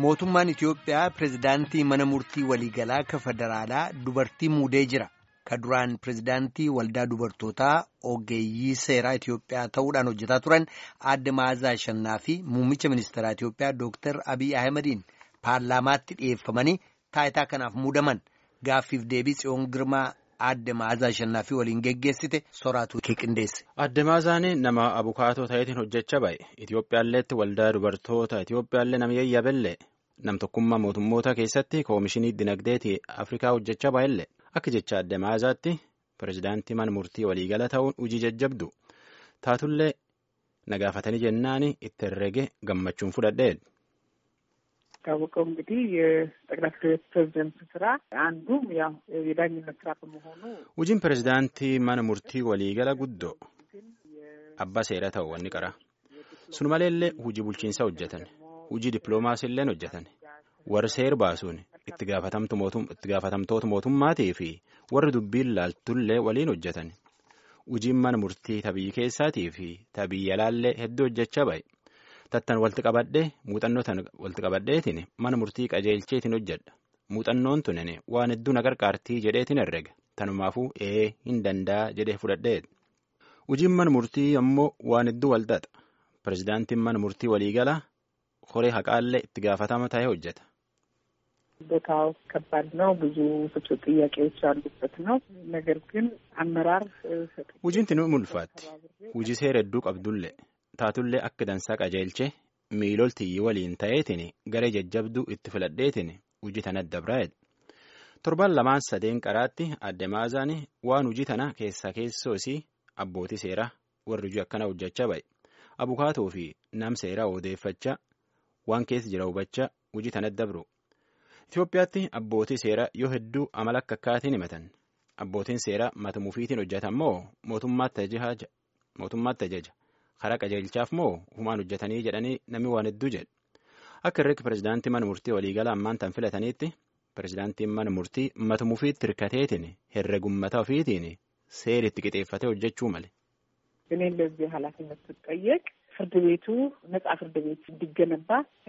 mootummaan Itiyoophiyaa pirezidaantii mana murtii waliigalaa ka federaalaa dubartii muudee jira. Ka duraan pirezidaantii waldaa dubartootaa ogeeyyii seeraa Itiyoophiyaa ta'uudhaan hojjetaa turan aadde Maazaa Shannaa fi muummicha ministeeraa Itiyoophiyaa Dooktar Abiy Ahimadiin paarlaamaatti dhiyeeffamanii taayitaa kanaaf muudaman gaaffiif deebii tsiyoon girmaa aadde Maazaa Shannaa fi waliin geggeessite soraatu qindeesse. Aadde Maazaan nama abukaatoo ta'eetiin hojjechaa ba'e Itiyoophiyaalleetti waldaa dubartoota Itiyoophiyaallee nama yayyabellee nam tokkummaa mootummoota keessatti koomishinii dinagdeetii Afrikaa hojjechaa ba'ellee akka jecha aadde Maazaatti pirezidaantii mana murtii waliigala ta'uun hojii jajjabdu taatullee nagaafatanii jennaan itti herrege gammachuun fudhadhee. ታወቀው እንግዲህ የጠቅላይ ፍርድ ቤት ፕሬዚደንት ስራ አንዱም ያው የዳኝነት ስራ በመሆኑ Hojiin pirezidaantii mana murtii waliigala guddoo abbaa seera ta'u wanni qara. Sun maleellee hojii bulchiinsaa hojjetan, hojii dippiloomaasiillee hojjetan, warri seer baasuun itti gaafatamtoota mootummaatii fi warri dubbiin laaltullee waliin hojjetan. Hojiin mana murtii tabii keessaatii fi tabii alaallee hedduu hojjechaa ba'e. Tattan walitti qabadhee muuxannoo tan walitti qabadheetiin mana murtii qajeelcheetiin hojjedha. Muuxannoon tunin waan hedduu na gargaartii jedheetiin herrega. Tanumaafuu ee hin danda'a jedhee fudhadhee. Hojiin mana murtii ammoo waan hedduu walxaxa. Pirezidaantiin mana murtii waliigalaa koree haqaallee itti gaafatama ta'ee hojjeta. ቦታው ከባድ ነው። ብዙ ፍቹ ጥያቄዎች ያሉበት ነው። ነገር ግን አመራር Hojiin tinu mulfaatti. Hojii seera hedduu qabdullee taatullee akka dansaa qajeelchee miiloltii waliin ta'eetiin garee jajjabduu itti filadheetiin hojii tana dabraa'edha. Torban lamaan sadeen qaraatti aadde maazaan waan hojii tana keessaa keessoo isii abbootii seeraa warri hojii akkana hojjechaa ba'e. Abukaatoo fi nam seeraa odeeffachaa waan keessa jira hubachaa hojii tana dabru. Itoophiyaatti abbootii seeraa yoo hedduu amala akka akkaatiin himatan. Abbootiin seeraa mata mufiitiin hojjetan moo mootummaatti ajaja. Karaa qajeelchaaf moo humaan hojjetanii jedhanii namni waan hedduu jedhu. Akka irratti pirezidaantii mana murtii waliigala ammaan tan filataniitti pirezidaantiin mana murtii mata mufiitti hirkateetiin herregummata ofiitiin seeritti qixeeffatee hojjechuu male. እኔ ለዚህ ኃላፊነት ስጠየቅ ፍርድ ቤቱ ነጻ ፍርድ ቤት እንዲገነባ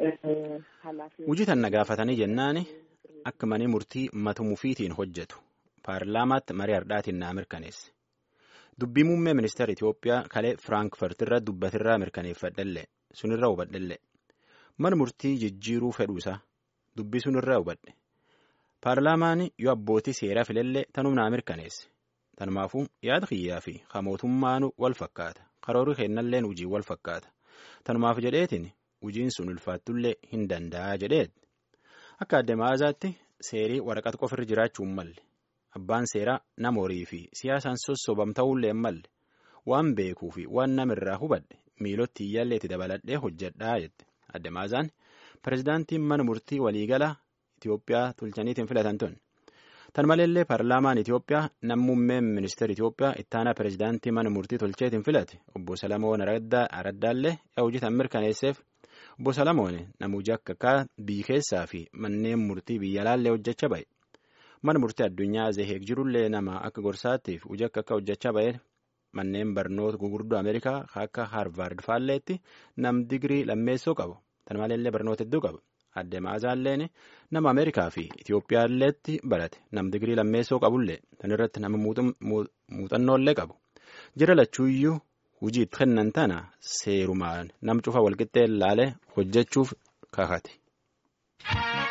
ኃላፊ Hojii tan nagaafatanii jennaan akka manni murtii mata mufiitiin hojjetu paarlaamaatti marii hardhaatiin naa mirkaneesse. Dubbii muummee ministeera Itoophiyaa kalee Firaankfurtirra dubbatirraa mirkaneeffadhellee sunirra hubadhellee mana murtii jijjiiruu fedhuusaa dubbii sunirra hubadhe. Paarlaamaan yoo abbootii seeraa filellee tanuu naa mirkaneesse. Tanumaafuu yaada kiyyaa fi mootummaanu wal fakkaata. Karoorri kennalleen hojii wal fakkaata. Tanumaaf jedheetiin hojiin sun ulfaattullee hin danda'a jedheeti. Akka aadde maazaatti seerii waraqata qofirra jiraachuun malle. Abbaan seeraa nama horii fi siyaasaan sossobam ta'ullee malle. Waan beekuu fi waan namirraa hubadhe miilotti iyyaallee itti dabaladhee hojjedhaa jette. Aadde maazaan pirezidaantiin mana murtii waliigalaa Itoophiyaa tolchaniitiin filatan tun. Tan maleellee paarlaamaan Itoophiyaa nammummeen ministeera Itoophiyaa ittaanaa pirezidaantii mana murtii tolcheetiin filate obbo Salamoon Araddaallee hojii tan mirkaneesseef obbo Salamoon nama hojii akka akka biyya keessaa fi manneen murtii biyya alaallee hojjechaa ba'e. Mana murtii addunyaa Zeheeg jirullee nama akka gorsaattiif hojii akka akka hojjechaa ba'e manneen barnoota gurguddoo Ameerikaa akka Haarvaard faalleetti nam digirii lammeessoo qabu. Tan maleellee barnoota hedduu qaba. Aadde Maazaalleen nama Ameerikaa fi Itiyoophiyaalleetti barate nam digirii lammeessoo qabullee tan irratti nama muuxannoollee qabu. Jira lachuuyyuu hojii itti kennan tana seerumaan nam cufa walqixxee laalee hojjechuuf kakate.